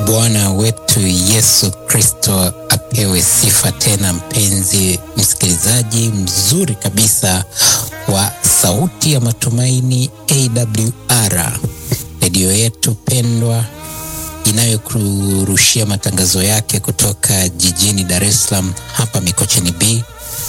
Bwana wetu Yesu Kristo apewe sifa tena. Mpenzi msikilizaji mzuri kabisa wa Sauti ya Matumaini AWR, redio yetu pendwa inayokurushia matangazo yake kutoka jijini Dar es Salaam hapa Mikocheni B.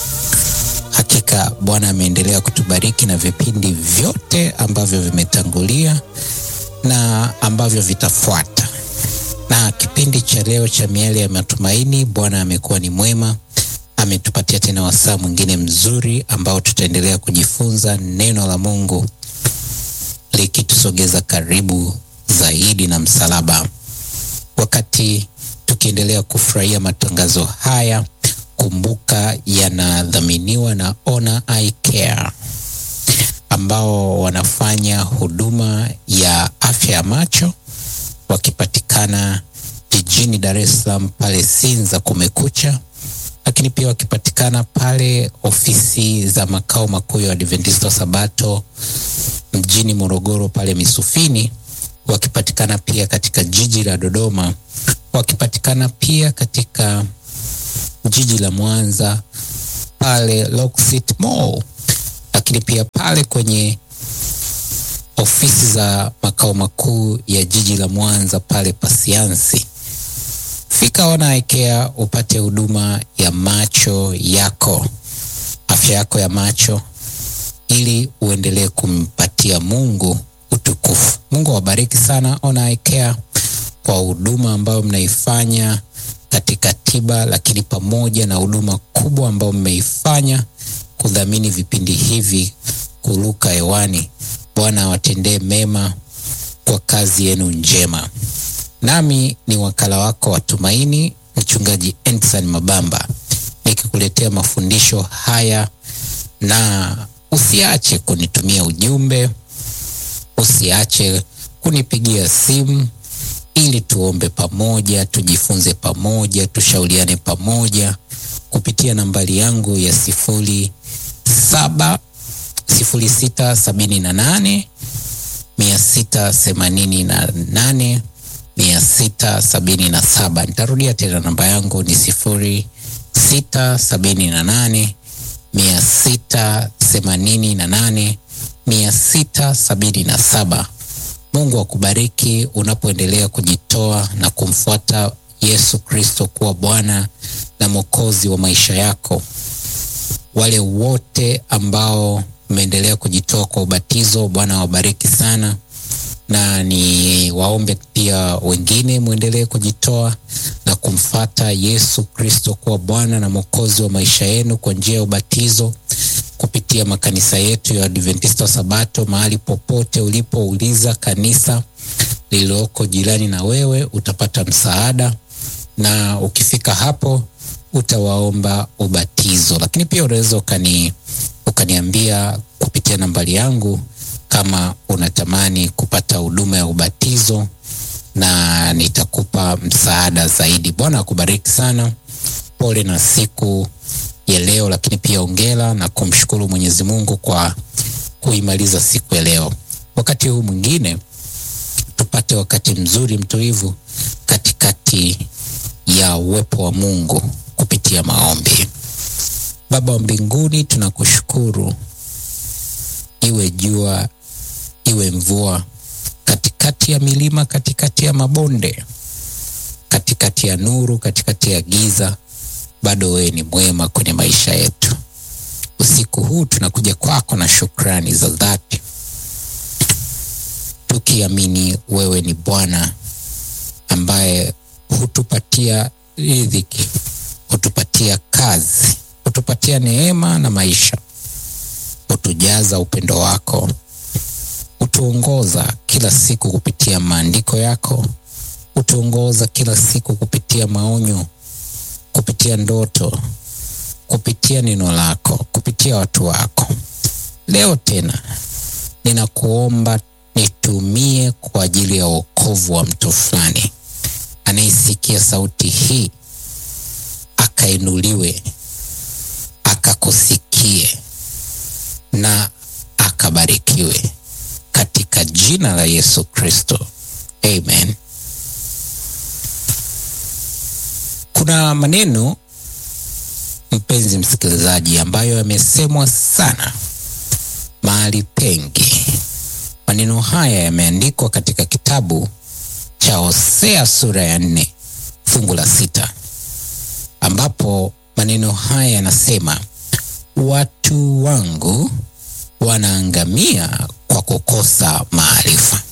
Hakika Bwana ameendelea kutubariki na vipindi vyote ambavyo vimetangulia na ambavyo vitafuata. Na kipindi cha leo cha Miale ya Matumaini, Bwana amekuwa ni mwema, ametupatia tena wasaa mwingine mzuri ambao tutaendelea kujifunza neno la Mungu likitusogeza karibu zaidi na msalaba. Wakati tukiendelea kufurahia matangazo haya, kumbuka yanadhaminiwa na Ona Eye Care ambao wanafanya huduma ya afya ya macho wakipatikana jijini Dar es Salaam pale Sinza Kumekucha, lakini pia wakipatikana pale ofisi za makao makuu ya Adventista Sabato mjini Morogoro pale Misufini, wakipatikana pia katika jiji la Dodoma, wakipatikana pia katika jiji la Mwanza pale Locksit Mall, lakini pia pale kwenye ofisi za makao makuu ya jiji la Mwanza pale Pasiansi. Fika Ona Eye Care upate huduma ya macho yako, afya yako ya macho, ili uendelee kumpatia Mungu utukufu. Mungu awabariki sana Ona Eye Care kwa huduma ambayo mnaifanya katika tiba, lakini pamoja na huduma kubwa ambayo mmeifanya kudhamini vipindi hivi kuruka hewani. Bwana awatendee mema kwa kazi yenu njema. Nami ni wakala wako wa Tumaini, Mchungaji Ensan Mabamba, nikikuletea mafundisho haya, na usiache kunitumia ujumbe, usiache kunipigia simu ili tuombe pamoja, tujifunze pamoja, tushauriane pamoja kupitia nambari yangu ya sifuri saba sifuri sita sabini na nane mia sita themanini na nane mia sita sabini na saba. Nitarudia tena, namba yangu ni sifuri sita sabini na nane mia sita themanini na nane mia sita sabini na saba. Mungu akubariki unapoendelea kujitoa na kumfuata Yesu Kristo kuwa Bwana na Mwokozi wa maisha yako. Wale wote ambao mmeendelea kujitoa kwa ubatizo, Bwana wabariki sana, na ni waombe pia wengine mwendelee kujitoa na kumfata Yesu Kristo kuwa Bwana na Mwokozi wa maisha yenu kwa njia ya ubatizo kupitia makanisa yetu ya Adventista Sabato. Mahali popote ulipouliza kanisa lililoko jirani na wewe utapata msaada, na ukifika hapo utawaomba ubatizo. Lakini pia unaweza ukani ukaniambia kupitia nambari yangu kama unatamani kupata huduma ya ubatizo na nitakupa msaada zaidi. Bwana akubariki sana. Pole na siku ya leo, lakini pia ongera na kumshukuru Mwenyezi Mungu kwa kuimaliza siku ya leo. Wakati huu mwingine tupate wakati mzuri mtulivu katikati ya uwepo wa Mungu kupitia maombi. Baba wa mbinguni, tunakushukuru, iwe jua iwe mvua, katikati ya milima, katikati ya mabonde, katikati ya nuru, katikati ya giza, bado wewe ni mwema kwenye maisha yetu. Usiku huu tunakuja kwako na shukrani za dhati, tukiamini wewe ni Bwana ambaye hutupatia riziki, hutupatia kazi, hutupatia neema na maisha, hutujaza upendo wako, hutuongoza kila siku kupitia maandiko yako, hutuongoza kila siku kupitia maonyo, kupitia ndoto, kupitia neno lako, kupitia watu wako. Leo tena ninakuomba nitumie kwa ajili ya wokovu wa mtu fulani anayesikia sauti hii, akainuliwe, akakusikie na akabarikiwe katika jina la Yesu Kristo, amen. Kuna maneno mpenzi msikilizaji, ambayo yamesemwa sana mahali pengi. Maneno haya yameandikwa katika kitabu cha Hosea sura ya nne fungu la sita ambapo maneno haya yanasema, watu wangu wanaangamia kwa kukosa maarifa.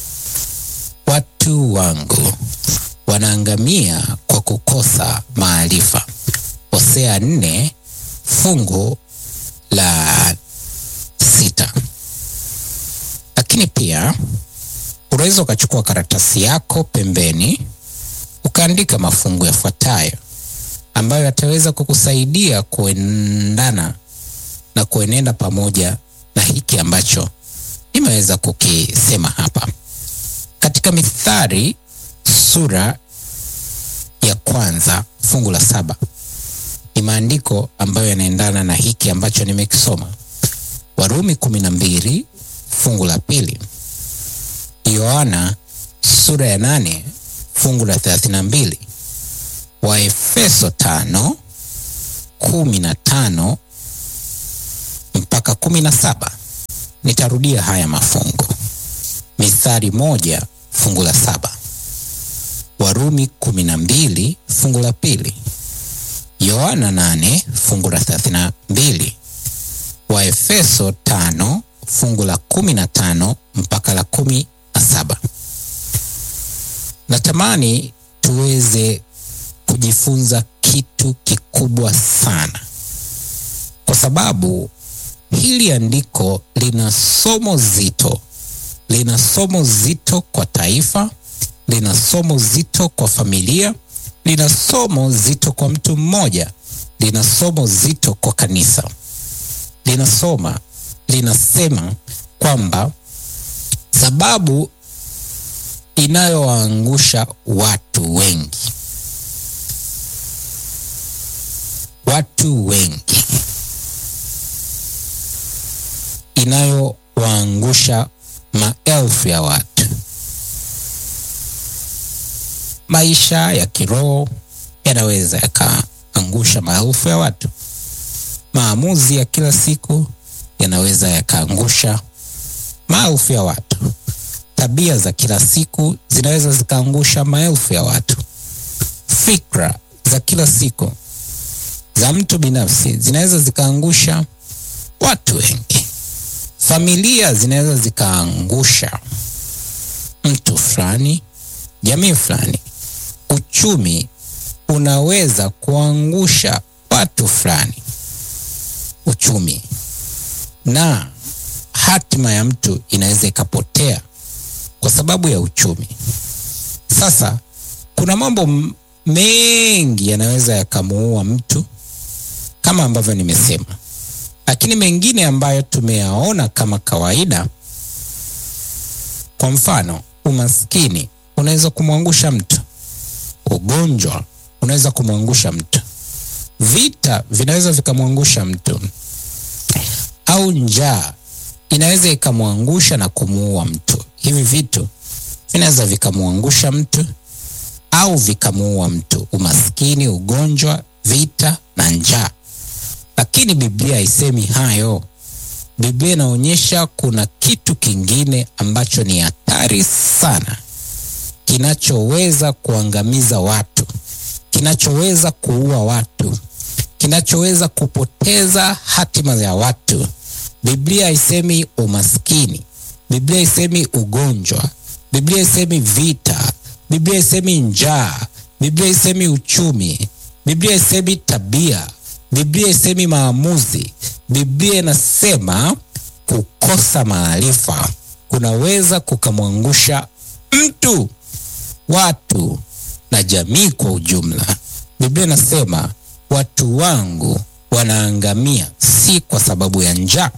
Watu wangu wanaangamia kwa kukosa maarifa. Hosea nne fungu la sita. Lakini pia unaweza ukachukua karatasi yako pembeni ukaandika mafungu yafuatayo ambayo yataweza kukusaidia kuendana na kuenenda pamoja na hiki ambacho nimeweza kukisema hapa. Katika Mithali sura ya kwanza fungu la saba ni maandiko ambayo yanaendana na hiki ambacho nimekisoma. Warumi kumi na mbili fungu la pili, Yohana sura ya nane fungu la thelathini na mbili, Waefeso tano kumi na tano mpaka kumi na saba. Nitarudia haya mafungu: Mithali moja fungu la saba, Warumi kumi na mbili fungu la pili, Yohana nane fungu la thelathini na mbili, Waefeso tano fungu la kumi na tano mpaka la kumi na saba. Natamani tuweze kujifunza kitu kikubwa sana, kwa sababu hili andiko lina somo zito, lina somo zito kwa taifa, lina somo zito kwa familia, lina somo zito kwa mtu mmoja, lina somo zito kwa kanisa. Linasoma, linasema kwamba sababu inayowaangusha watu wengi, watu wengi, inayowaangusha maelfu ya watu. Maisha ya kiroho yanaweza yakaangusha maelfu ya watu. Maamuzi ya kila siku yanaweza yakaangusha maelfu ya watu. Tabia za kila siku zinaweza zikaangusha maelfu ya watu. Fikra za kila siku za mtu binafsi zinaweza zikaangusha watu wengi. Familia zinaweza zikaangusha mtu fulani, jamii fulani. Uchumi unaweza kuangusha watu fulani, uchumi na hatima ya mtu inaweza ikapotea kwa sababu ya uchumi. Sasa kuna mambo mengi yanaweza yakamuua mtu kama ambavyo nimesema, lakini mengine ambayo tumeyaona kama kawaida, kwa mfano, umaskini unaweza kumwangusha mtu, ugonjwa unaweza kumwangusha mtu, vita vinaweza vikamwangusha mtu, au njaa inaweza ikamwangusha na kumuua mtu. Hivi vitu vinaweza vikamwangusha mtu au vikamuua mtu: umaskini, ugonjwa, vita na njaa. Lakini Biblia haisemi hayo. Biblia inaonyesha kuna kitu kingine ambacho ni hatari sana, kinachoweza kuangamiza watu, kinachoweza kuua watu, kinachoweza kupoteza hatima ya watu. Biblia haisemi umaskini, Biblia haisemi ugonjwa, Biblia haisemi vita, Biblia haisemi njaa, Biblia haisemi uchumi, Biblia haisemi tabia, Biblia haisemi maamuzi. Biblia inasema kukosa maarifa kunaweza kukamwangusha mtu, watu na jamii kwa ujumla. Biblia inasema watu wangu wanaangamia si kwa sababu ya njaa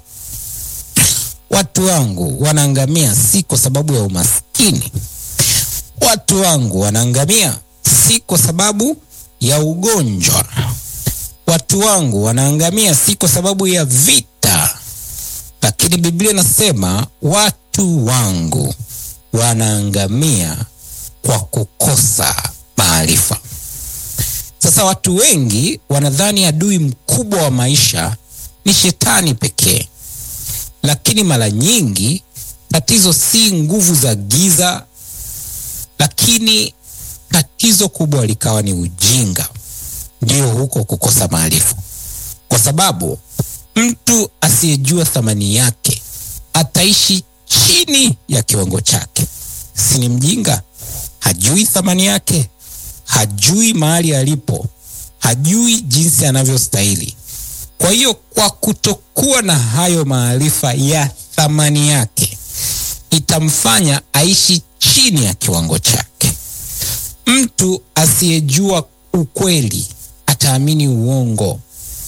watu wangu wanaangamia si kwa sababu ya umaskini. Watu wangu wanaangamia si kwa sababu ya ugonjwa. Watu wangu wanaangamia si kwa sababu ya vita, lakini Biblia inasema watu wangu wanaangamia kwa kukosa maarifa. Sasa Sasa watu wengi wanadhani adui mkubwa wa maisha ni shetani pekee, lakini mara nyingi tatizo si nguvu za giza, lakini tatizo kubwa likawa ni ujinga, ndio huko kukosa maarifa, kwa sababu mtu asiyejua thamani yake ataishi chini ya kiwango chake. Si ni mjinga? Hajui thamani yake, hajui mahali alipo, hajui jinsi anavyostahili. Kwa hiyo, kwa kutokuwa na hayo maarifa ya thamani yake, itamfanya aishi chini ya kiwango chake. Mtu asiyejua ukweli ataamini uongo.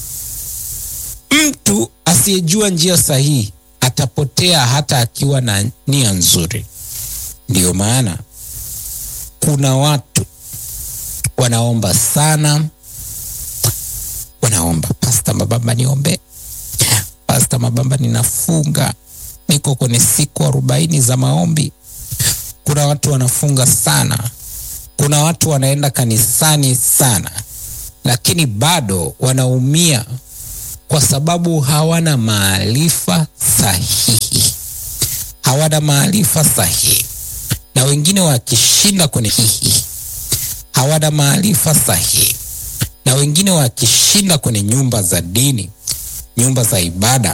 Mtu asiyejua njia sahihi atapotea hata akiwa na nia nzuri. Ndiyo maana kuna watu wanaomba sana, wanaomba Pasta Mabamba, niombe Pasta Mabamba, ninafunga, niko kwenye siku arobaini za maombi. Kuna watu wanafunga sana, kuna watu wanaenda kanisani sana, lakini bado wanaumia kwa sababu hawana maarifa sahihi, hawana maarifa sahihi. Na wengine wakishinda kwenye hihi, hawana maarifa sahihi. Na wengine wakishinda kwenye nyumba za dini, nyumba za ibada,